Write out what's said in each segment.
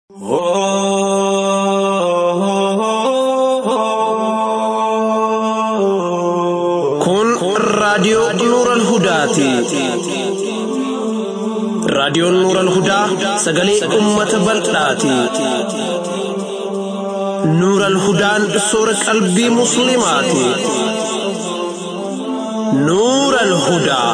Kun raadiyoo Nuural Hudaati. Raadiyoon Nuural Hudaa sagalee uummata bal'aati. Nuural Hudaan soora qalbii Musliimaati. Nuural Hudaa.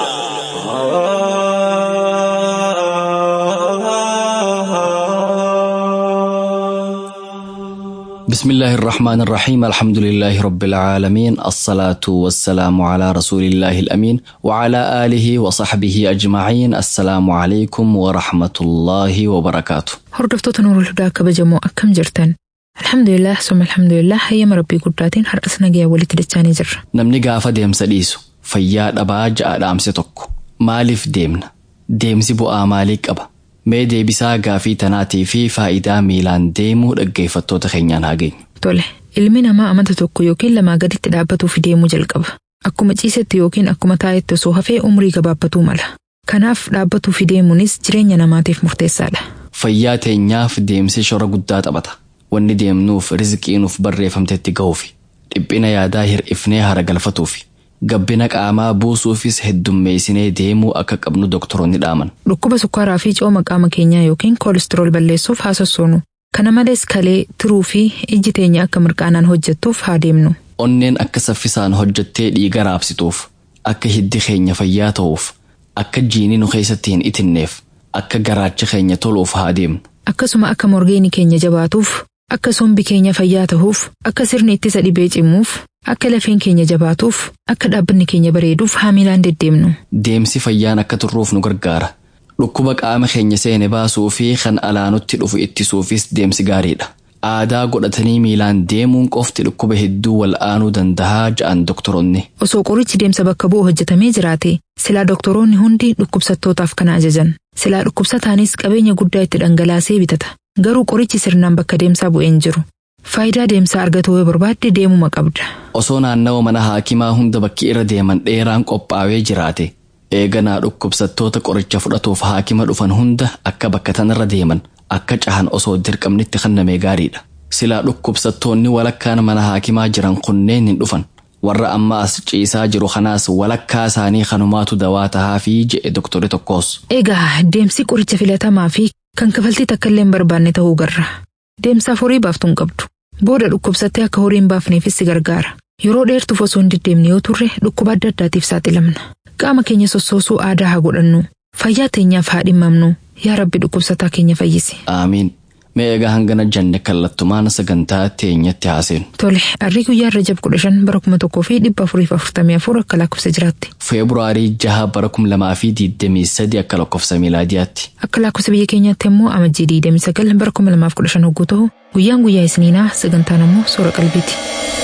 بسم الله الرحمن الرحيم الحمد لله رب العالمين الصلاة والسلام على رسول الله الأمين وعلى آله وصحبه أجمعين السلام عليكم ورحمة الله وبركاته Hordoftoota Nuurul Hudaa kabajamoo akkam jirtan? Alhamdulillah summa alhamdulillah hayyama rabbii guddaatiin har'as nagayaan walitti dachaanii jirra. namni gaafa deemsa dhiisu fayyaa dhabaa ja'a dhaamse tokko maaliif deemna deemsi bu'aa maalii qaba mee deebisaa gaafii tanaatii fi faayidaa miilaan deemuu dhaggeeffattoota keenyaan haa geenyu Tole, ilmi namaa amanta tokko yookiin lamaa gaditti dhaabbatuuf deemuu jalqaba. Akkuma ciisetti yookiin akkuma taa'etti osoo hafee umrii gabaabbatuu mala. Kanaaf dhaabbatuuf deemuunis jireenya namaatiif murteessaadha. fayyaa teenyaaf deemsi shora guddaa taphata wanni deemnuuf rizqii nuuf barreeffamtetti gahuufi dhiphina yaadaa hir'ifnee hara galfatuufi gabbina qaamaa buusuufis heddummeessinee deemuu akka qabnu doktoroonni dhaaman Dhukkuba sukkaaraa fi cooma qaama keenyaa yookiin koolistirool balleessuuf haa sossoonu. Kana malees kalee, tiruu fi ijji teenya akka mirqaanaan hojjettuuf haa deemnu. onneen akka saffisaan hojjettee dhiiga raabsituuf akka hiddi keenya fayyaa ta'uuf akka jiini nu keessatti hin itinneef akka garaachi keenya toluuf haa deemnu Akkasuma akka morgeeni keenya jabaatuuf, akka sombi keenya fayyaa ta'uuf, akka sirni ittisa dhibee cimuuf, akka lafeen keenya jabaatuuf, akka dhaabbanni keenya bareeduuf haa miilaan deddeemnu. deemsi fayyaan akka turruuf nu gargaara dhukkuba qaama keenya seene baasuu fi kan alaanutti dhufu ittisuufis deemsi gaariidha aadaa godhatanii miilaan deemuun qofti dhukkuba hedduu wal'aanuu dandahaa ja'an doktoroonni Osoo qorichi deemsa bakka bu'u hojjetamee jiraate, silaa doktoroonni hundi dhukkubsattootaaf kana ajajan. Silaa dhukkubsataanis qabeenya guddaa itti dhangalaasee bitata. Garuu qorichi sirnaan bakka deemsaa bu'een jiru. Faayidaa deemsaa argatuu yoo barbaadde deemuma qabda. osoo naannawa mana haakimaa hunda bakki irra deeman dheeraan qophaa'ee jiraate eeganaa dhukkubsattoota qoricha fudhatuuf haakima dhufan hunda akka bakka tanarra deeman akka cahan osoo dirqamnitti kennamee gaariidha silaa dhukkubsattoonni walakkaan mana haakimaa jiran kunneen hin dhufan warra amma as ciisaa jiru kanaas walakkaa isaanii kanumaatu dawaa tahaa fi je'e doktori tokkos Egaa deemsi qoricha filatamaa fi kan kafaltii takka illee hin barbaanne ta'uu garra. Deemsaaf horii baaftuu hin qabdu. Booda dhukkubsattee akka horii hin baafneefis si gargaara. Yeroo dheertuuf osoo hin deddeemne yoo turre dhukkuba adda addaatiif saaxilamna. Qaama keenya sossoosuu aadaa haa godhannu. Fayyaa teenyaaf haa dhimmamnu. Yaa Rabbi dhukkubsataa keenya fayyisi. aamiin mee egaa hangana janne kallattumaan sagantaa teenyatti haaseenu Tole, arrii guyyaa irra jab kudha shan bara kuma tokkoo fi dhibba afurii fi afurtamii afur akka lakkoofsa jiraatti. feebruaarii jaha bara kum lamaa fi diidamii sadi akka lakkoofsa miilaadiyaatti Akka lakkoofsa biyya keenyaatti immoo amajjii diidamii sagal bara kuma lamaaf kudha shan hogguu ta'u guyyaan guyyaa isniinaa sagantaan immoo soora qalbiiti.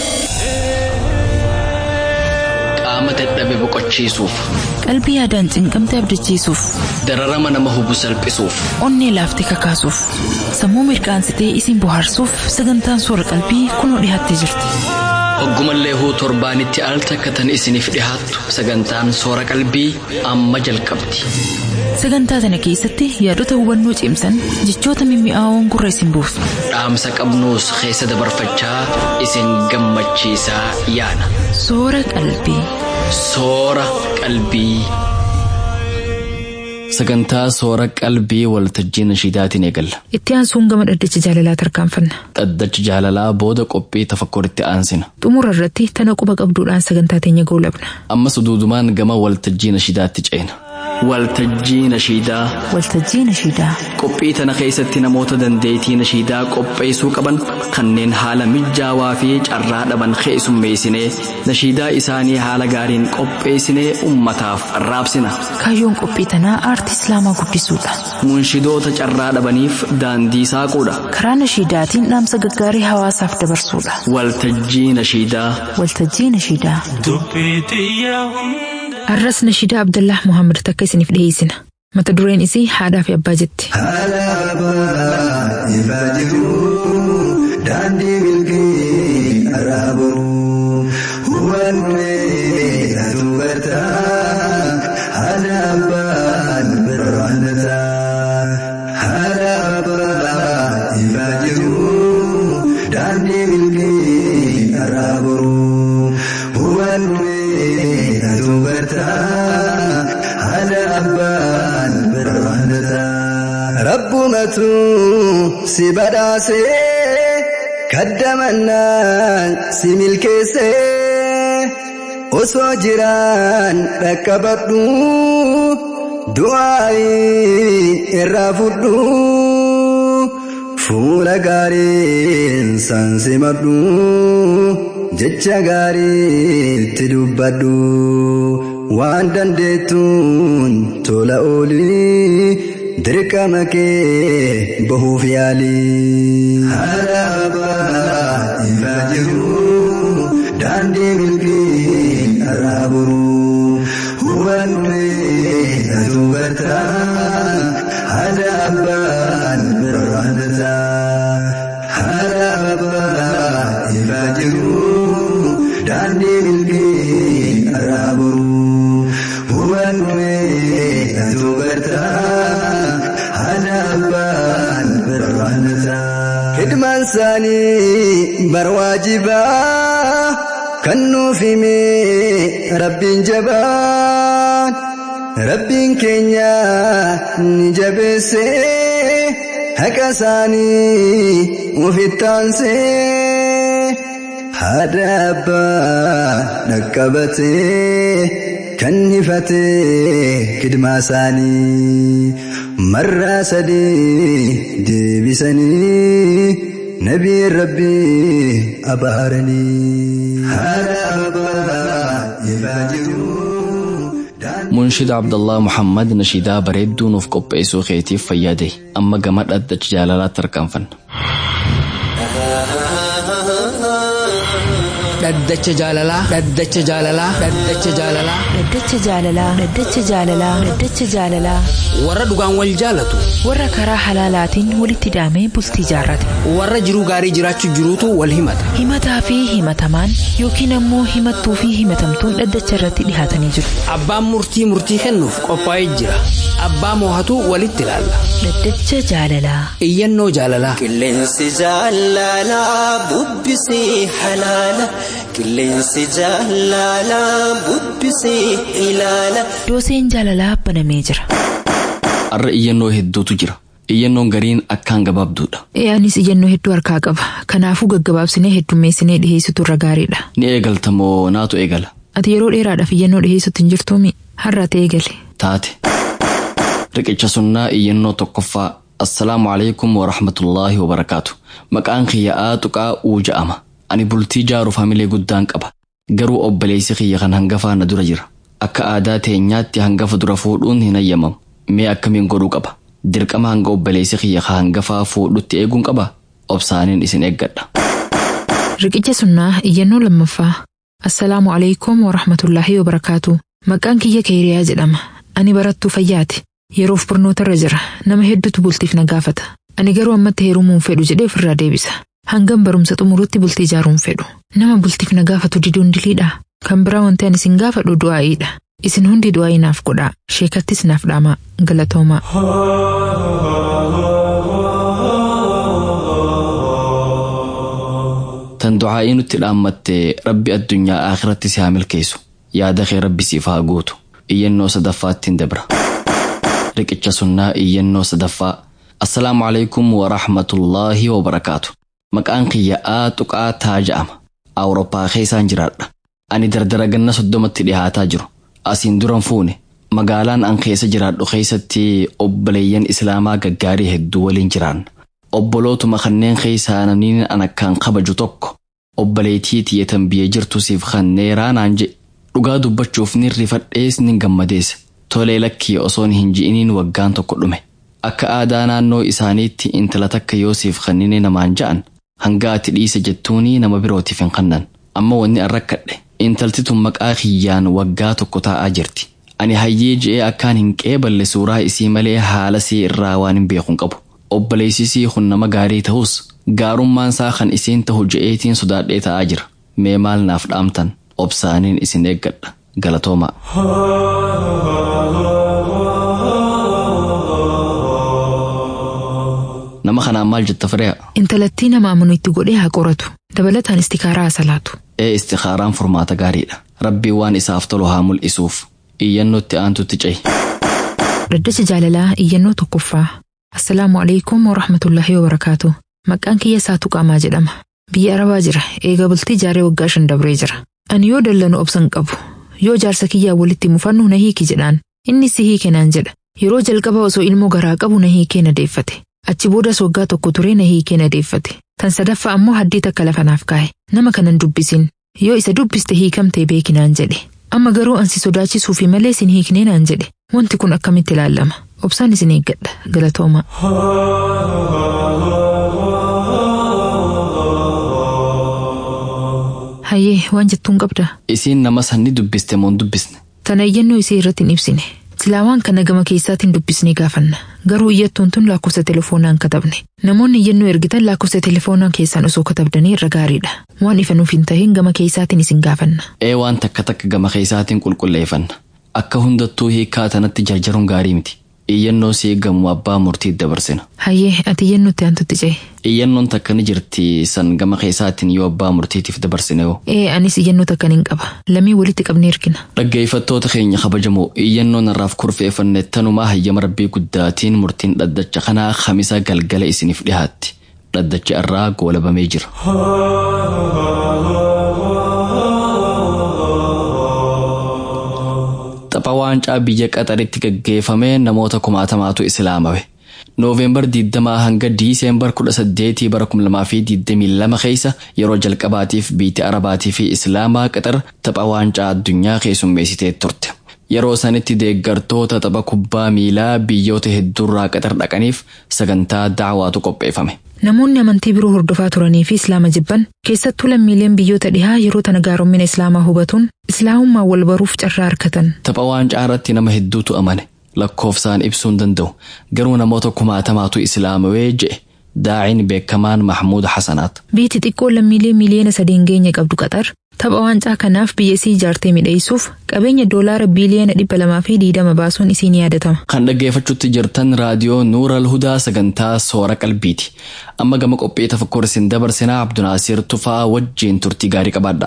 qaama dadhabe boqochiisuuf Qalbii yaadaan cinqamte abdachiisuuf, dararama nama hubu salphisuuf onnee laaftee kakaasuuf, sammuu mirqaansitee isin bohaarsuuf sagantaan soora qalbii kunoo dhiyaattee jirti. Hoggumallee huu torbaanitti al takka tan isiniif dhihaattu sagantaan soora qalbii amma jalqabdi. Sagantaa tana keessatti yaadota hubannoo cimsan jechoota mimmi'aawoon gurra isin buusu. Dhaamsa qabnuus keessa dabarfachaa isin gammachiisaa yaana. Soora qalbii. Soora qalbii. Sagantaa soora qalbii waltajjii nashiidaatiin eegalla. Itti aansuun gama dhaddacha jaalalaa tarkaanfanna. Dhaddacha jaalalaa booda qophii tafakkuritti aansina. Xumura irratti tana quba qabduudhaan sagantaa teenya goolabna. Ammas duudumaan gama waltajjii nashiidaatti ceena. Waltajjii nashiidaa. Waltajjii nashiidaa. Qophii tana keessatti namoota dandeettii nashiidaa qopheessuu qaban kanneen haala mijaawaa fi carraa dhaban keessummeessinee nashiidaa isaanii haala gaariin qopheessinee ummataaf raabsina. Kaayyoon qophii tanaa aartii islaamaa guddisuudha. Munshidoota carraa dhabaniif daandii saaquudha. Karaa nashiidaatiin dhaamsa gaggaarii hawaasaaf dabarsuudha. Waltajjii nashiidaa. Waltajjii nashiidaa. Arras nashiidaa Abdallah Muhammad takka isiniif dhiyeessina. Mata dureen isii haadhaa fi abbaa jetti. ifaa jiru daandii milkii araabu hubannee atu barta haadha abbaan birraanata haadha abbaan rabbitu si badhaasee kaddamannaan si milkeessee osoo jiraan dhaqqabadhu du'aayii irraa fudhu fuula gaariin san simadhu jecha gaariitti dubbadhu waan dandeettuun tola oolii dirqama kee bahuuf yaalii. Haala abbaa ifaa jiru daandii milkii irraa buru hubannee natu barta haala abbaan birraan data. Haala abbaa ifaa jiru daandii milkii irraa buru hubannee natu barta. Hidmaan isaanii barwaajibaa kan nuuf hime rabbiin jabaan rabbiin keenya ni jabeesse haqa isaanii ufittaansee haadha abbaa dhaqqabatee kan hifatee kidmaa isaanii. marraa sadii deebisanii nabii rabbii abaaranii haala abbaa ifaa jiru. Munshida Abdallah Muhammad nashiidaa bareedduu nuuf qopheessuu keetiif fayyade amma gama dhaddacha jaalalaatti harkaanfanna. Dhaddacha jaalalaa. Dhaddacha jaalalaa. Dhaddacha jaalalaa. Dhaddacha jaalalaa. Dhaddacha jaalalaa. Dhaddacha jaalalaa. Warra dhugaan wal jaalatu. Warra karaa halaalaatiin walitti daamee bultii jaarrate. Warra jiruu gaarii jiraachuu jiruutu wal himata. Himataa fi himatamaan yookiin ammoo himattuu fi himatamtuun dhaddacha irratti dhihaatanii jiru. Abbaan murtii murtii kennuuf qophaa'ee jira. Abbaa moohatu walitti ilaalla. Dhaddacha jaalalaa. Iyyannoo jaalalaa. Qilleensi jaalalaa bubbisee halaala. Qilleensi jaalalaa bubbisee ilaala. Dooseen jaalalaa banamee jira. Har'a iyyannoo hedduutu jira. Iyyannoon gariin akkaan gabaabduudha. Anis iyyannoo hedduu harkaa qaba. Kanaafuu gaggabaabsinee heddummeessinee dhiheessitu irra gaariidha. Ni eegalta moo naatu eegala? Ati yeroo dheeraadhaaf iyyannoo dhiheessutti hin jirtuumi? Har'a ati eegali. Taate. Riqicha sunnaa iyyannoo tokkoffaa. Assalaamu alaikum wa rahmatullaahi wa barakaatu. Maqaan kiyya tuqaa uu ja'ama. Ani bultii jaaruuf hamilee guddaan qaba. Garuu obboleessi kiyya kan hangafaa na dura jira. Akka aadaa teenyaatti hangafa dura fuudhuun hin hayyamamu. Mee akkamiin godhuu qaba? Dirqama hanga obboleessi kiyya ka hangafaa fuudhutti eeguun qaba? Obsaaniin isin eeggadha. Riqicha sunnaa iyyannoo lammaffaa. Assalaamu alaikum wa rahmatullaahi wa barakaatu. Maqaan kiyya Keeriyaa jedhama. Ani barattuu fayyaati. Yeroof barnootarra jira. Nama hedduutu bultiif na gaafata. Ani garuu ammatti heerumuun fedhu jedhee ofirraa deebisa. Hangam barumsa xumurutti bultii ijaaruun fedhu. Nama bultiif na gaafatu diduun diliidha. Kan biraa wanti ani isin gaafadhu du'aa'iidha. Isin hundi du'aa'ii naaf godhaa. Sheekattis naaf dhaamaa. Galatoomaa. Tan du'aa'ii nutti dhaammatte rabbi addunyaa akhiratti si haa milkeessu. Yaada kee rabbi siif haa guutu. Iyyannoo sadaffaattiin dabra. Riqicha sunnaa iyyannoo sadaffaa. Assalaamu alaikum wa rahmatullaahi wa barakaatu. Maqaan kiyya tuqaa taa ja'ama. Awurooppaa keessaan jiraadha. Ani dardara ganna soddomatti dhihaataa jiru. Asiin duran fuune. Magaalaan an keessa jiraadhu keessatti obboleeyyan Islaamaa gaggaarii hedduu waliin jiraanna. Obbolootuma kanneen keessaa namni an akkaan kabaju tokko obboleettii tiyyatan biyya jirtu siif kanneeraa naan jedhe. Dhugaa dubbachuuf ni rifadhees ni gammadees. Tolee lakkii osoon hin ji'iniin waggaan tokko dhume. Akka aadaa naannoo isaaniitti intala takka yoosiif kannine namaan ja'an hanga ati dhiise jettuunii nama birootiif hin kannan. Amma wanni an rakkadhe intalti tun maqaa kiyyaan waggaa tokko taa'aa jirti. Ani hayyee je'ee akkaan hin qeeballe suuraa isii malee haala sii irraa waan hin beekun qabu. Obboleessisii kun nama gaarii ta'us gaarummaan isaa kan isiin ta'u je'eetiin sodaadhee ta'aa jira. Mee maal naaf dhaamtan obsaaniin isin eeggadha. Galatoomaa. Nama kanaan maal jetta firee'a? Intalattii nama amanu itti godhee haa qoratu. Dabalataan istikaaraa haa salaatu. Ee istikaaraan furmaata gaariidha. Rabbii waan isaaf tolu haa mul'isuuf. Iyyannootti aantutti cehi. Dhaddacha jaalalaa iyyannoo tokkoffaa. Assalaamu alaikum wa rahmatullahi wa barakaatu. Maqaan kiyya Saatuu Qaamaa jedhama. Biyya Arabaa jira. Eega bultii jaaree waggaa shan dabree jira. Ani yoo dallanu obsan qabu. Yoo jaarsa kiyyaa walitti mufannu na hiiki jedhaan. Inni si hiike naan jedha. Yeroo jalqaba osoo ilmoo garaa qabu na hiikee na deeffate. Achi boodas waggaa tokko turee na hiikee na deeffate. Tan sadaffaa ammoo haddii takka lafa naaf kaa'e. Nama kanan dubbisin. Yoo isa dubbiste hiikamtee beeki naan jedhe. Amma garuu ansi sodaachisuufi malee sin hiiknee naan jedhe. Wanti kun akkamitti ilaalama? Obsaan isin eeggadha. Galatooma. Hayyee waan jettuun qabda. Isiin nama sanni dubbiste moo hin dubbisne? Tana iyyannoo isii irratti hin ibsine. Silaa waan kana gama keessaatiin dubbisnee gaafanna. Garuu iyyattuun tun lakkoofsa telefoonaan katabne. Namoonni iyyannoo ergitan lakkoofsa telefoonaa keessaan osoo katabdanii irra gaariidha. Waan ifa nuuf hin tahin gama keessaatiin isin gaafanna. Ee waan takka takka gama keessaatiin qulqulleeffanna. Akka hundattuu hiikaa tanatti jarjaruun gaarii miti. Iyyannoo si eegamu abbaa murtii dabarsina. Hayyee ati iyyannootti aantutti ce'e. Iyyannoon takka ni jirti san gama keessaatiin yoo abbaa murtiitiif dabarsine hoo. Ee anis iyyannoo takka nin qaba. Lamii walitti qabnee ergina. Dhaggeeffattoota keenya kabajamoo iyyannoon irraaf kurfeeffanne tanumaa hayyama rabbii guddaatiin murtiin dhaddacha kanaa kamisa galgala isiniif dhihaatti. Dhaddacha irraa goolabamee jira. Tapha waancaa biyya qaxaritti gaggeeffame namoota kumaatamaatu islaamawe. Nooveembar 20 hanga Diiseembar 18 bara 2022 keessa yeroo jalqabaatiif biyya Arabaatii fi Islaamaa qaxar tapha waancaa addunyaa keessummeessitee turte. Yeroo sanitti deeggartoota tapha kubbaa miilaa biyyoota hedduurraa qaxar dhaqaniif sagantaa daawaatu qopheeffame. Namoonni amantii biroo hordofaa turanii fi Islaama jibban keessattuu lammiileen biyyoota dhihaa yeroo tana gaaromina Islaamaa hubatuun Islaamummaa wal baruuf carraa argatan. Tapha waancaa irratti nama hedduutu amane. lakkoofsaan ibsuu hin danda'u garuu namoota kumaatamaatu islaamawee je'e daa'iin beekamaan mahmuud hasanaat. Biyyi xiqqoo lammiilee miliyoona sadeen geenye qabdu qaxar tapha waancaa kanaaf biyya isii ijaartee midheessuuf qabeenya doolaara biiliyoona dhibba lamaa fi diidama baasuun isii ni yaadatama. Kan dhaggeeffachuutti jirtan raadiyoo Nuural Hudaa sagantaa soora qalbiiti. Amma gama qophii tafakkur isin dabarsinaa Abdunaasiir Tufaa wajjiin turtii gaarii qabaadha.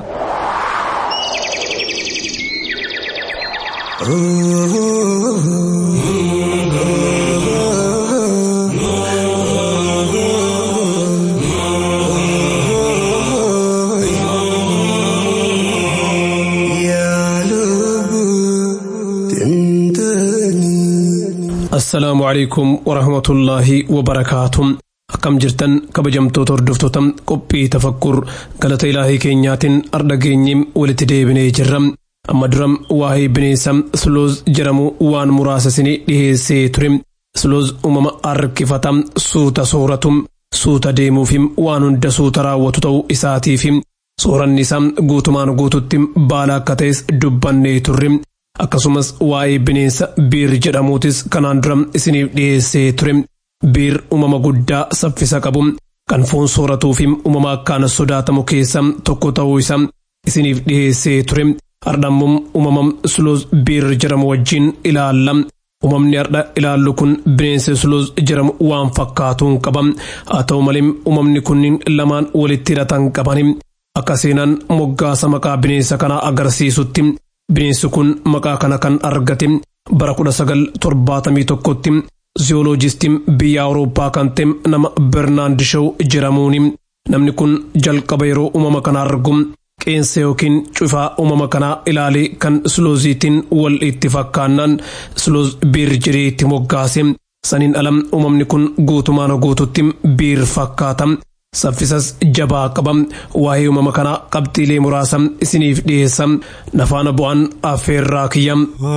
assalaamu calaykum warahmatullaahi wabarakaatu akkam jirtan kabajamtoota hordoftoota qophii tafakkur galata ilaahii keenyaatiin ardha geenyee walitti deebinee jirra amma dura waa'ee bineensa suloos jedhamu waan muraasa isinii dhiheessee ture suloos uumama harkifata suuta sooratu suuta deemuufi waan hunda suuta raawwatu ta'uu isaatiif sooranni isaa guutumaan guututti baala akka ta'es dubbannee turre akkasumas waa'ee bineensa biir jedhamuutis kanaan dura isiniif dhiyeessee ture biir uumama guddaa saffisa qabu kan foon sooratuu fi uumama akkaan sodaatamu keessa tokko ta'uu isaa isiniif dhiyeessee ture hardhammoo uumama suloos biir jedhamu wajjin ilaalla. Uumamni har'a ilaallu kun bineensa suloos jedhamu waan fakkaatuun qaba. Haa ta'u malee uumamni kunniin lamaan walitti hidhatan qabani. Akka seenaan moggaasa maqaa bineensa kanaa agarsiisutti bineensi kun maqaa kana kan argate bara kudha sagal torbaatamii tokkotti ziyooloojistiin biyya awurooppaa kan ta'e nama bernaand shaw jedhamuuni namni kun jalqaba yeroo uumama kana argu qeensa yookiin cufaa uumama kanaa ilaalee kan sulooziitiin wal itti fakkaannaan suloos biir jedhee itti moggaase saniin alam uumamni kun guutumaan guututti biir fakkaata. saffisas jabaa qaba waa'ee uumama kanaa qabxiilee muraasa isiniif dhiyeessa nafaana bu'aan affeerraa kiyya.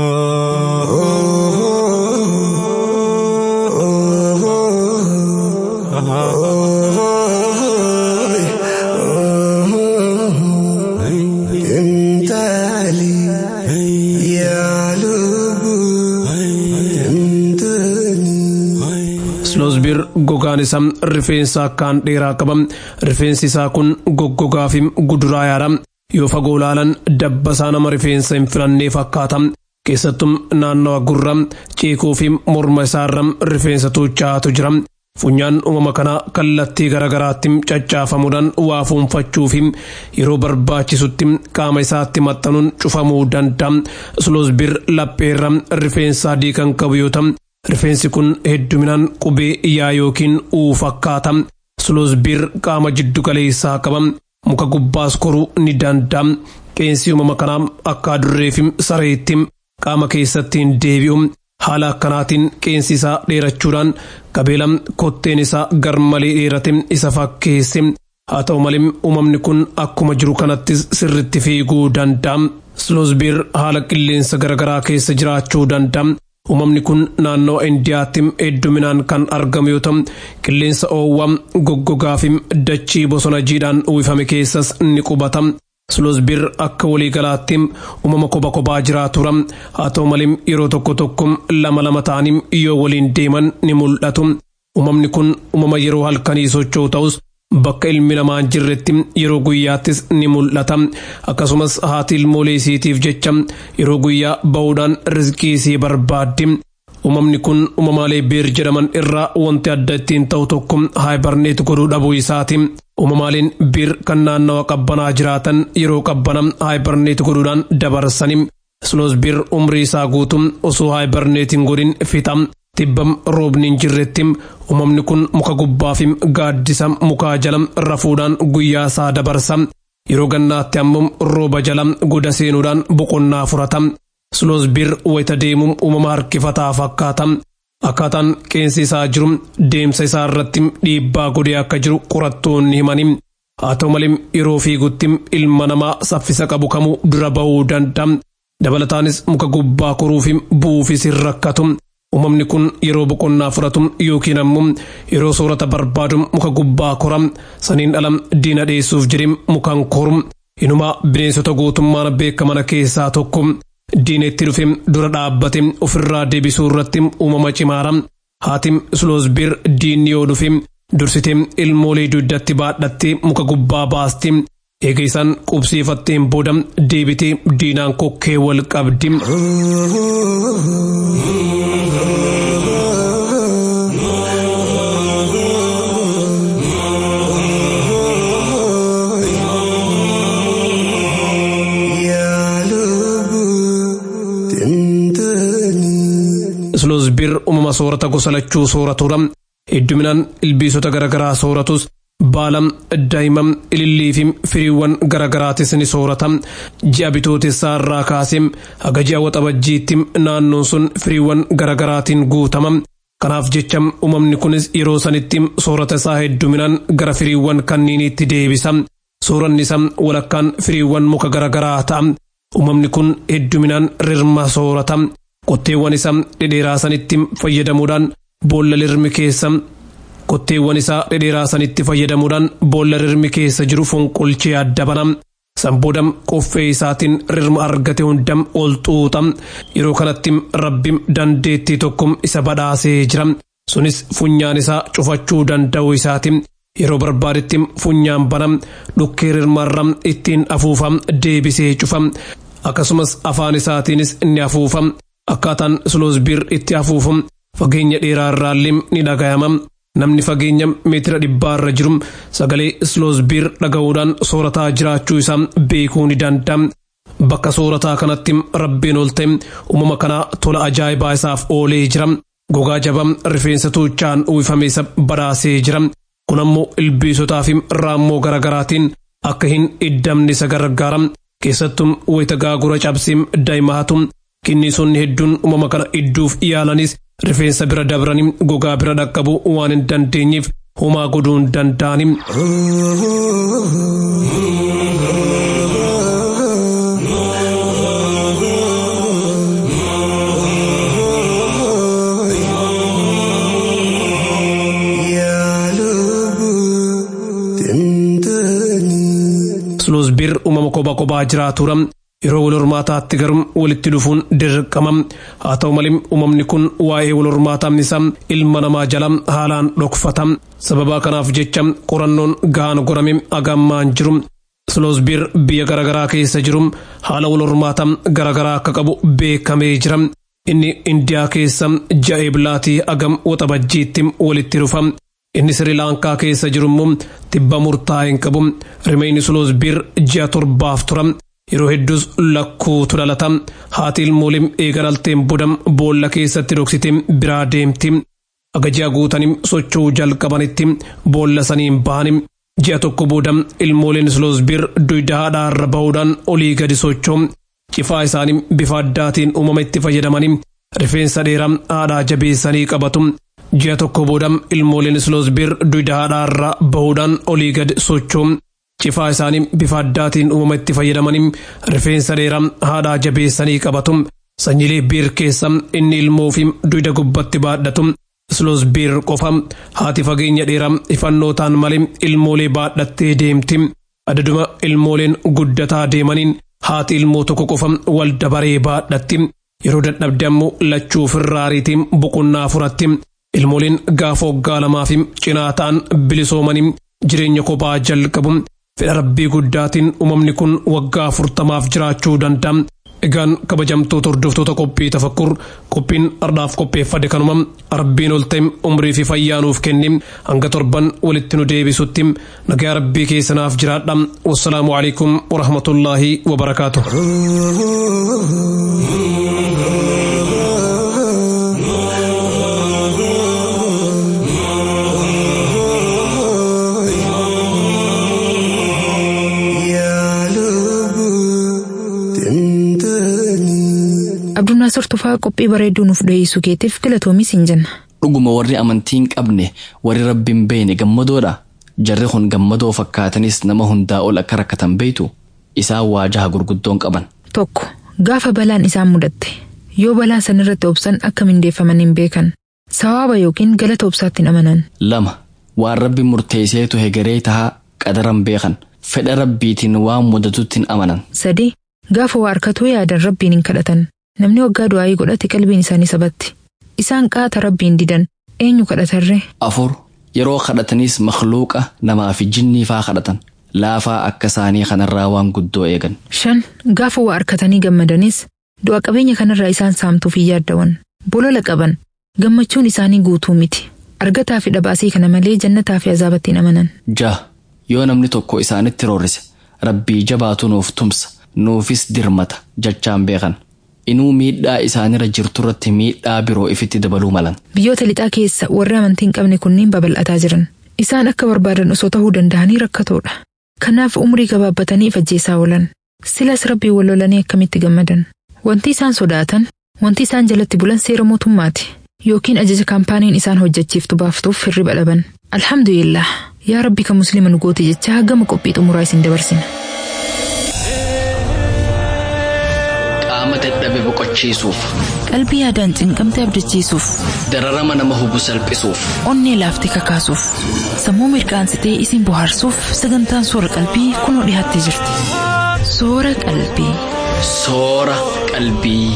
Sloosbir gogaan isaa rifeensa akkaan dheeraa qaba. Rifeensi isaa kun goggogaa fi guduraa yaada. Yoo fagoo ilaalan dabbasaa nama rifeensa hin filannee fakkaata. Keessattuu naannawa gurra ceekoo fi morma isaarra rifeensa tuuchaatu jira. Funyaan uumama kanaa kallattii garaagaraatti caccaafamuudhaan waa fuunfachuu fi yeroo barbaachisutti qaama isaatti maxxanuun cufamuu danda'a. Sloosbir lapheerra rifeensa adii kan qabu yoo ta'u Rifeensi kun hedduminaan qubee yaa yookiin uu fakkaata. Sloosbiir qaama jiddu galeessaa qaba. Muka gubbaas koruu ni danda'a. Qeensi uumama kanaa akka adurreefi sareetti qaama keessatti hin deebi'u. Haala akkanaatiin qeensi isaa dheerachuudhaan qabeela kotteen isaa gar malee dheerate isa fakkeesse. Haa ta'u malee uumamni kun akkuma jiru kanattis sirritti fiiguu danda'a. Sloosbiir haala qilleensa garaagaraa keessa jiraachuu danda'a. Uumamni kun naannoo Indiyaatti hedduminaan kan argamu yoo ta'u, qilleensa oowwaa goggogaa fi dachii bosona jiidhaan uwwifame keessas ni qubata. Sloosbiir akka waliigalaatti uumama kophaa kophaa jiraatudha. Haa ta'u malee yeroo tokko tokko lama lama ta'anii yoo waliin deeman ni mul'atu. Uumamni kun uumama yeroo halkanii socho'u ta'us bakka ilmi namaa hin jirretti yeroo guyyaattis ni mul'ata. Akkasumas haati ilmoolee isiitiif jecha yeroo guyyaa ba'uudhaan rizqii isii barbaaddi. Uumamni kun uumamaalee beer jedhaman irraa wanti adda ittiin ta'u tokko haayibarneet godhuu dhabuu isaati. Uumamaaleen beer kan naannawa qabbanaa jiraatan yeroo qabbana haayibarneet godhuudhaan dabarsani. Sloosbiir umrii isaa guutuu osoo haayibarneet hin godhin fixa. Tibbam roobni hin jirretti uumamni kun muka gubbaa fi gaaddisa mukaa jala rafuudhaan guyyaa isaa dabarsa. Yeroo gannaatti ammoo rooba jala goda seenuudhaan boqonnaa furata. Sloosbiir wayita deemuun uumama harkifataa fakkaata. Akkaataan qeensi isaa jiru deemsa isaa irratti dhiibbaa godhee akka jiru qorattoonni himani. Haa ta'u malee yeroo fiigutti ilma namaa saffisa qabu kamuu dura bahuu danda'a. Dabalataanis muka gubbaa koruu fi bu'uufis hin rakkatu. Uumamni kun yeroo boqonnaa fudhatu yookiin ammoo yeroo soorata barbaadu muka gubbaa kora saniin ala diina dheessuuf jedhee mukaan koru. Inumaa bineensota gootummaan beekaman keessaa tokko. Diina itti dhufe dura dhaabbate ofirraa deebisuu irratti uumama cimaara. Haati Sloosbiir diinni yoo dhufe dursitee ilmoolee dugdatti baadhattee muka gubbaa baasti. Eega isaan qubsiifatteen booda deebitee diinaan kokkee wal qabdi. Sloosbiir uumama soorata gosa lachuu sooratudha. Hedduminaan ilbiisota garaagaraa sooratus baala daa'imman ilillii fi firiiwwan garaagaraatis ni soorata. Ji'a bitootessaa irraa kaasee haga ji'a waxabajjiitti naannoon sun firiiwwan garaagaraatiin guutama. Kanaaf jecha uumamni kunis yeroo sanitti soorata isaa hedduminaan gara firiiwwan kanniiniitti deebisa. Sooranni isaa walakkaan firiiwwan muka garaagaraa ta'a. Uumamni kun hedduminaan rirma soorata. Qotteewwan isaa dhedheeraa sanitti fayyadamuudhaan boolla rirmi keessa qotteewwan isaa dhedheeraa sanitti fayyadamuudhaan boolla rirmi keessa jiru fonqolchee adda bana. Sanbooda qoffee isaatiin rirma argate hundam ol xuuxa. Yeroo kanatti rabbi dandeettii tokko isa badhaasee jira. Sunis funyaan isaa cufachuu danda'u isaati. Yeroo barbaadetti funyaan bana dhukkee rirmarra ittiin afuufa deebisee cufa. Akkasumas afaan isaatiinis ni afuufa. Akkaataan Sloosbiir itti afuufu fageenya dheeraa irraallee ni dhagayama. Namni fageenya meetira dhibbaarra jiru sagalee Sloosbiir dhaga'uudhaan soorataa jiraachuu isaa beekuu ni danda'a. Bakka soorataa kanatti rabbiin ol ta'e uumama kanaa tola ajaa'ibaa isaaf oolee jira. Gogaa jabaa rifeensa tuuchaan uwwifame isa badhaasee jira. Kun ammoo ilbiisotaa fi raammoo garaagaraatiin akka hin iddamne isa gargaara. Keessattuu wayita gaagura cabsee daa'imatu kinniisonni hedduun uumama kana idduuf yaalanis rifeensa bira dabranii gogaa bira dhaqqabu waan hin dandeenyeef homaa godhuu hin danda'ani. Sloosbiir uumama kophaa kophaa jiraatudha. Yeroo wal hormaataatti garuu walitti dhufuun dirqama. Haa ta'u malee uumamni kun waa'ee wal hormaataa isaa ilma namaa jala haalaan dhokfata. Sababa kanaaf jecha qorannoon gahaan godhame agammaan jiru. Sloosbiir biyya garaagaraa keessa jiru haala wal hormaataa garaagaraa akka qabu beekamee jira. Inni Indiyaa keessa ji'a eebilaatii agam waxabajjiitti walitti dhufa. Inni Sri Laankaa keessa jiru immoo tibba murtaa'e hin qabu. Rimeenyi Sloosbiir ji'a torbaaf tura. yeroo hedduus lakkuutu dhalata haati ilmoolee eega dhalteen booda boolla keessatti dhoksite biraa deemti aga ji'a guutanii socho'uu jalqabanitti boolla saniin bahanii ji'a tokko booda ilmooleen sloosbir duyda haadhaarra bahuudhaan olii gadi socho'u cifaa isaanii bifa addaatiin uumama itti fayyadamanii rifeensa dheeraa haadhaa jabeessanii qabatu ji'a tokko booda ilmooleen sloosbir duyda haadhaarra bahuudhaan olii gadi socho'u cifaa isaanii bifa addaatiin uumama itti fayyadamanii rifeensa dheeraa haadhaa jabeessanii qabatu sanyilee biir keessa inni ilmoo fi duyda gubbatti baadhatu sloosbir qofa haati fageenya dheeraa ifannootaan malee ilmoolee baadhattee deemti adaduma ilmooleen guddataa deemaniin haati ilmoo tokko qofa wal dabaree baadhatti yeroo dadhabde ammoo lachuu firraariitiin boqonnaa furatti ilmooleen gaafa waggaa lamaa fi cinaa ta'an bilisoomanii jireenya kophaa jalqabu fedha rabbii guddaatiin uumamni kun waggaa afurtamaaf jiraachuu danda'a. Egaan kabajamtoota hordoftoota qophii tafakkur qophiin ardhaaf qopheeffade kanuma rabbiin ol ta'e umrii fi fayyaa nuuf kenni hanga torban walitti nu deebisutti nagaa rabbii keessanaaf jiraadha wassalaamu alaikum warahmatullaahi wabarakaatu. Abdunnaasor Tufaa qophii bareedduu nuuf dhiyeessuu keetiif galatoomis hin jenna. Dhuguma warri amantii hin qabne warri rabbiin beene gammadoodha. Jarri kun gammadoo fakkaatanis nama hundaa ol akka rakkatan beeytu isaan waajaha gurguddoon qaban. Tokko gaafa balaan isaan mudatte yoo balaa sanirratti obsan akka mindeeffaman hin beekan sawaaba yookiin galata obsaatti hin amanan. Lama waan rabbi murteesseetu hegeree tahaa qadaran beekan fedha rabbiitiin waan mudatutti hin amanan. Sadi gaafa waa harkatuu yaadan rabbiin hin kadhatan. Namni waggaa du'aayii godhate qalbiin isaanii sabatti. Isaan qaata rabbiin didan eenyu kadhatarree? Afur yeroo kadhatanis makluuqa namaa fi jinnii faa kadhatan laafaa akka isaanii kanarraa waan guddoo eegan. Shan gaafa waa harkatanii gammadanis du'a qabeenya kanarraa isaan saamtuuf hin yaaddawan. Bolola qaban gammachuun isaanii guutuu miti. Argataa fi dhabaasii kana malee jannataa fi azaabatti hin amanan. Jaha yoo namni tokko isaanitti roorrise rabbii jabaatu nuuf tumsa nuufis dirmata jechaan beekan. inuu miidhaa isaanirra jirturratti miidhaa biroo ifitti dabaluu malan. Biyyoota lixaa keessa warri amantii hin qabne kunniin babal'ataa jiran. Isaan akka barbaadan osoo ta'uu danda'anii rakkatoodha. Kanaaf umrii gabaabbatanii ajjeesaa oolan. Silas rabbii wal lolanii akkamitti gammadan. Wanti isaan sodaatan, wanti isaan jalatti bulan seera mootummaati. Yookiin ajaja kaampaaniin isaan hojjechiiftu baaftuuf hirriba dhaban. Alhamdulillah. Yaa rabbi kan musliima nu goote jechaa gama qophii xumuraa isin dabarsina. Qaama dadhabe boqochiisuuf. Qalbii yaadaan cinqamte abdachiisuuf. Dararama nama hubu salphisuuf. Onnee laaftee kakaasuuf. Sammuu mirqaansitee isin bohaarsuuf sagantaan soora qalbii kunoo dhiyaattee jirti. Soora qalbii. Soora qalbii.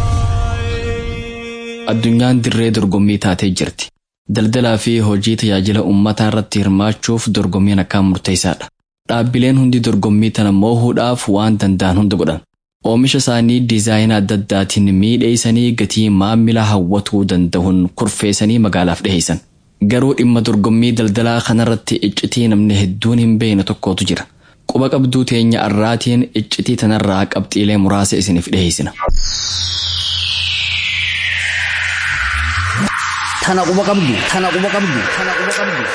Addunyaan dirree dorgommii taatee jirti. Daldalaa fi hojii tajaajila uummataa irratti hirmaachuuf dorgommiin akkaan murteessaadha. Dhaabbileen hundi dorgommii tana moohuudhaaf waan danda'an hunda godhan. Oomisha isaanii diizaayinaa adda addaatiin miidheessanii gatii maamila hawwatuu danda'uun kurfeessanii magaalaaf dhiheessan. Garuu dhimma dorgommii daldalaa kanarratti iccitii namni hedduun hin beekne tokkotu jira. Quba qabduu teenya arraatiin iccitii tanarraa qabxiilee muraasa isiniif dhiheessina. Tana quba qabdu, tana quba qabdu, tana quba qabdu.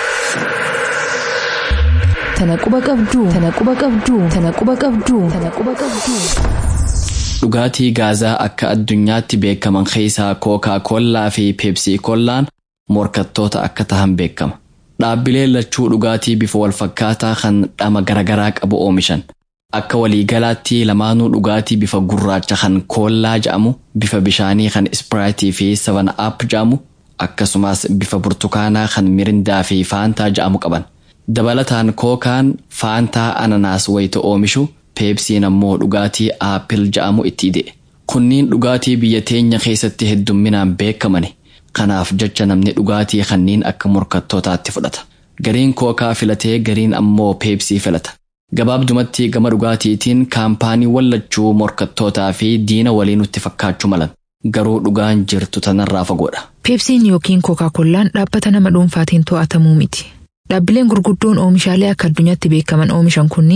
Tana quba qabduu, tana quba qabduu, tana quba qabduu, tana quba qabduu. Dhugaatii gaazaa akka addunyaatti beekaman keessaa kookaa koollaa fi peepsii koollaan morkattoota akka tahan beekama. Dhaabbileen lachuu dhugaatii bifa walfakkaataa kan dhama garaagaraa qabu oomishan. Akka waliigalaatti lamaanuu dhugaatii bifa gurraacha kan koollaa jedhamu, bifa bishaanii kan ispiraayitii fi savan aap jedhamu, akkasumas bifa burtukaanaa kan mirindaa fi faantaa jedhamu qaban. Dabalataan kookaan faantaa ananaas wayita oomishu peepsiin ammoo dhugaatii aappil jedhamu itti ide. Kunniin dhugaatii biyya teenya keessatti heddumminaan beekamani. Kanaaf jecha namni dhugaatii kanniin akka morkattootaatti fudhata. Gariin kookaa filatee gariin ammoo peepsii filata. Gabaabdumatti gama dhugaatiitiin kaampaanii wallachuu morkattootaa fi diina walii nutti fakkaachuu malan. Garuu dhugaan jirtu tanarraa fagoodha. Peepsiin yookiin kookaa-kollaan dhaabbata nama dhuunfaatiin to'atamuu miti. Dhaabbileen gurguddoon oomishaalee akka addunyaatti beekaman oomishan kunniin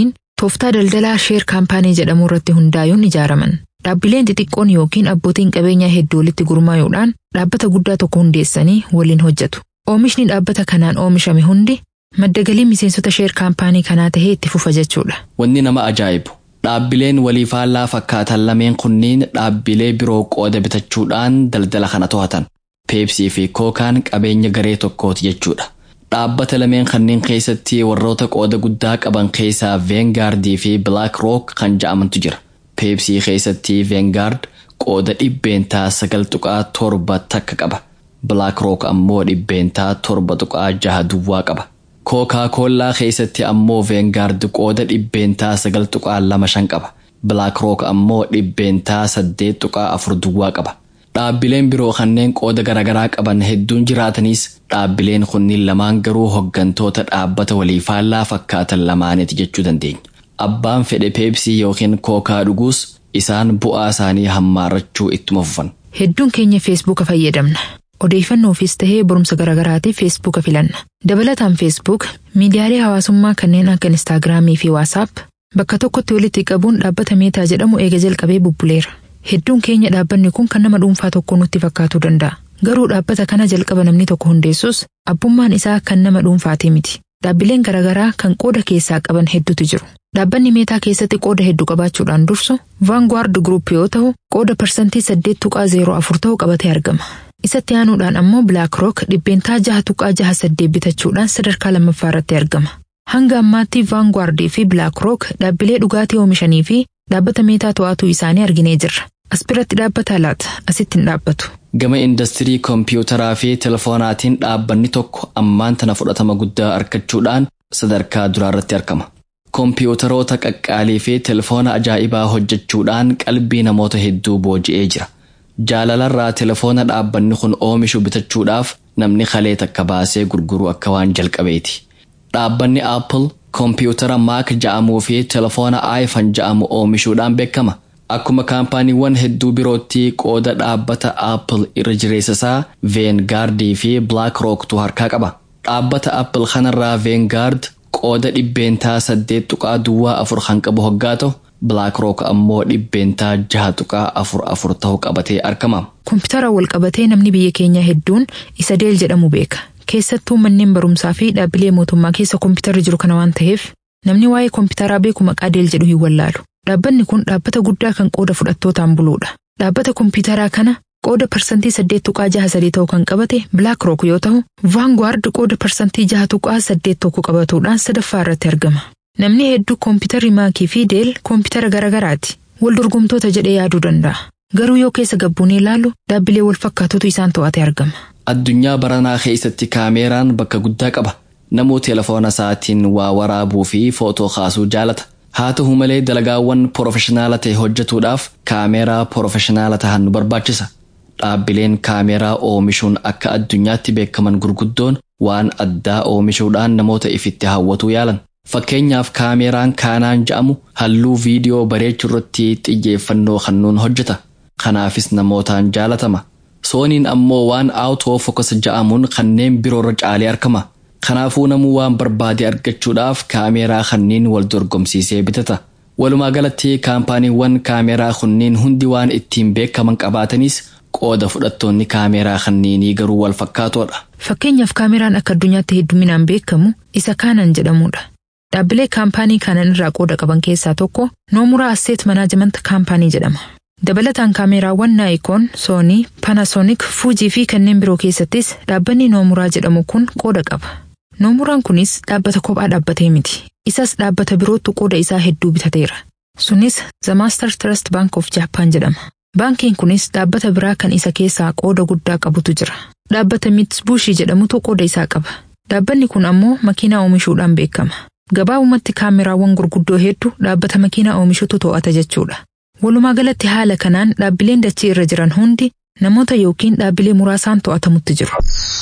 tooftaa daldalaa sheer kaampaanii jedhamu irratti hundaa'uun ijaaraman. Dhaabbileen xixiqqoon yookiin abbootiin qabeenyaa hedduu walitti gurmaa'uudhaan dhaabbata guddaa tokko hundeessanii waliin hojjetu. Oomishni dhaabbata kanaan oomishame hundi madda galii miseensota sheer kaampaanii kanaa tahee itti fufa jechuudha. Wanni nama ajaa'ibu dhaabbileen walii faallaa fakkaatan lameen kunniin dhaabbilee biroo qooda bitachuudhaan daldala kana to'atan. Peepsii fi kookaan qabeenya garee tokkooti jechuudha. Dhaabbata lameen kanneen keessatti warroota qooda guddaa qaban keessaa Veengaardii fi Black Rock kan ja'amantu jira. Peepsii keessatti Veengaard qooda dhibbeentaa sagal tuqaa torba takka qaba. Black Rock ammoo dhibbeentaa torba tuqaa jaha duwwaa qaba. Kookaa koollaa keessatti ammoo Veengaard qooda dhibbeentaa sagal tuqaa lama shan qaba. Black Rock ammoo dhibbeentaa saddeet tuqaa afur duwwaa qaba. Dhaabbileen biroo kanneen qooda garaagaraa qaban hedduun jiraatanis dhaabbileen kunniin lamaan garuu hoggantoota dhaabbata walii faallaa fakkaatan lamaaniiti jechuu dandeenya. Abbaan fedhe peepsii yookiin kookaa dhuguus isaan bu'aa isaanii hammaarrachuu ittuma fufan. Hedduun keenya feesbuuka fayyadamna. Odeeffannoofiis tahee barumsa garaagaraatiif feesbuuka filanna. Dabalataan feesbuuk miidiyaalee hawaasummaa kanneen akka instaagiraamii fi waasaap bakka tokkotti walitti qabuun dhaabbata meetaa jedhamu eega jalqabee bubbuleera. Hedduun keenya dhaabbanni kun kan nama dhuunfaa tokko nutti fakkaatuu danda'a. Garuu dhaabbata kana jalqaba namni tokko hundeessus abbummaan isaa kan nama dhuunfaatii miti. Dhaabbileen garaagaraa kan qooda keessaa qaban hedduutu jiru. Dhaabbanni meetaa keessatti qooda hedduu qabaachuudhaan dursu Vanguard Group yoo ta'u qooda parsantii saddeet tuqaa zeeroo afur ta'u qabatee argama. Isatti aanuudhaan ammoo Black Rock dhibbeentaa jaha tuqaa jaha saddeet bitachuudhaan sadarkaa lammaffaa irratti argama. Hanga ammaatti Vanguard fi Black Rock dhaabbilee dhugaatii oomishanii fi dhaabbata meetaa to'atuu isaanii arginee jirra. As biratti dhaabbata laata asitti hin dhaabbatu. Gama industirii koompiyuutaraa fi telefoonaatiin dhaabbanni tokko ammaan tana fudhatama guddaa argachuudhaan sadarkaa duraarratti argama. Koompiyuutaroota qaqqaalii fi telefoona ajaa'ibaa hojjechuudhaan qalbii namoota hedduu booji'ee jira. Jaalalarraa telefoona dhaabbanni kun oomishu bitachuudhaaf namni kalee takka baasee gurguruu akka waan jalqabeeti. Dhaabbanni Apple koompiyuutara Mac ja'amuu fi telefoona iPhone ja'amu oomishuudhaan beekama. Akkuma kaampaaniiwwan hedduu birootti qooda dhaabbata Apple irra jireessa isaa Veengardii fi Black Rocktu harkaa qaba. Dhaabbata Apple kanarraa Veengard qooda dhibbeentaa saddeet tuqaa duwwaa afur kan qabu hoggaa ta'u Black Rock ammoo dhibbeentaa jaha tuqaa afur afur ta'u qabatee argama. Koompitara wal qabatee namni biyya keenyaa hedduun isa Deel jedhamu beeka. Keessattuu manneen barumsaa fi dhaabbilee mootummaa keessa koompitarri jiru kana waan ta'eef namni waa'ee koompitaraa beeku maqaa Deel jedhu hin wallaalu. Dhaabbanni kun dhaabbata guddaa kan qooda fudhattootaan buluudha. Dhaabbata koompitaraa kana qooda parsantii saddeet tuqaa jaha sadii ta'u kan qabate Black Rock yoo ta'u, Vanguard qooda parsantii jaha tuqaa saddeet tokko qabatuudhaan sadaffaa irratti argama. Namni hedduu koompitarri maakii fi deel koompitara garaagaraati. Wal dorgomtoota jedhee yaaduu danda'a. Garuu yoo keessa gabbuunee ilaallu dhaabbilee wal fakkaatutu isaan to'ate argama. Addunyaa baranaa keessatti kaameeraan bakka guddaa qaba. Namuu telefoona isaatiin waa waraabuu fi footoo kaasuu jaalata. Haa ta'u malee dalagaawwan porofeshinaala ta'e hojjetuudhaaf kaameeraa porofeshinaala ta'an nu barbaachisa. Dhaabbileen kaameeraa oomishuun akka addunyaatti beekaman gurguddoon waan addaa oomishuudhaan namoota ifitti hawwatuu yaalan. Fakkeenyaaf kaameeraan kaanaan ja'amu halluu viidiyoo bareechuu irratti xiyyeeffannoo kennuun hojjeta. Kanaafis namootaan jaalatama. Sooniin ammoo waan aawutoo fokas ja'amuun kanneen biroorra caalee argama. Kanaafuu namuu waan barbaade argachuudhaaf kaameeraa kanneen wal dorgomsiisee bitata. Walumaa galatti kaampaaniiwwan kaameeraa kunniin hundi waan ittiin beekaman qabaatanis qooda fudhattoonni kaameeraa kanneenii garuu wal fakkaatoodha. Fakkeenyaaf kaameeraan akka addunyaatti hedduminaan beekamu isa kaanan jedhamudha. Dhaabbilee kaampaanii kaanan irraa qooda qaban keessaa tokko noomuraa asseet manaajimanta kaampaanii jedhama. Dabalataan kaameeraawwan naayikoon, soonii, paanaasoonik, fuujii fi kanneen biroo keessattis dhaabbanni noomuraa jedhamu kun qooda qaba. Noomuraan kunis dhaabbata kophaa dhaabbatee miti. Isas dhaabbata birootu qooda isaa hedduu bitateera. Sunis The Master Trust Bank of Japan jedhama. Baankiin kunis dhaabbata biraa kan isa keessaa qooda guddaa qabutu jira. Dhaabbata Mitsubishi jedhamutu qooda isaa qaba. Dhaabbanni kun ammoo makiinaa oomishuudhaan beekama. Gabaabumatti kaameraawwan gurguddoo hedduu dhaabbata makiinaa oomishutu to'ata jechuudha. Walumaa galatti haala kanaan dhaabbileen dachee irra jiran hundi namoota yookiin dhaabbilee muraasaan to'atamutti jiru.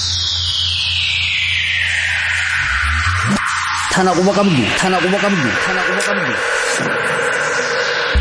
Tana quba qabdu. Tana quba qabdu. Tana quba qabdu.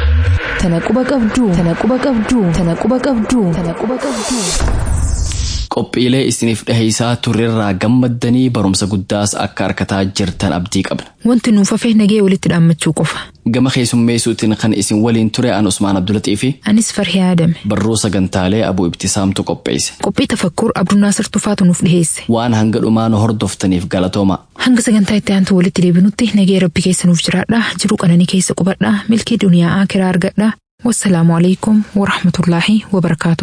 Tana quba qabdu. Tana quba qabdu. Tana quba qabdu. Tana quba qabdu. qophiilee isiniif dhiheessaa turrerraa gammaddanii barumsa guddaas akka argataa jirtan abdii qabna. Wanti nuuf hafe nagee walitti dhaammachuu qofa. Gama keessummeessuutiin kan isin waliin ture an Usmaan Abdulaxii fi Anis farhee aadame. barruu sagantaalee abuu ibtisaamtu qopheesse. Qophii tafakkur Abdunnaasir Tufaatu nuuf dhiheesse. Waan hanga dhumaa nu hordoftaniif galatooma. Hanga sagantaa itti aantu walitti deebinutti nagee rabbi keessa nuuf jiraadha. Jiruu qananii keessa qubadha. Milkii duniyaa akiraa argadha. Wassalaamu alaikum wa rahmatullaahi wa barakaatuh.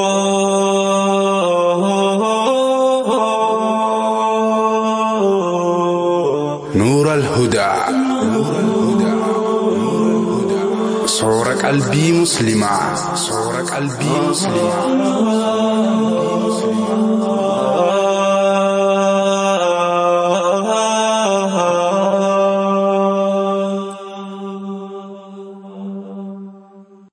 نور الهدى صور قلبي مسلمة صور قلبي مسلمة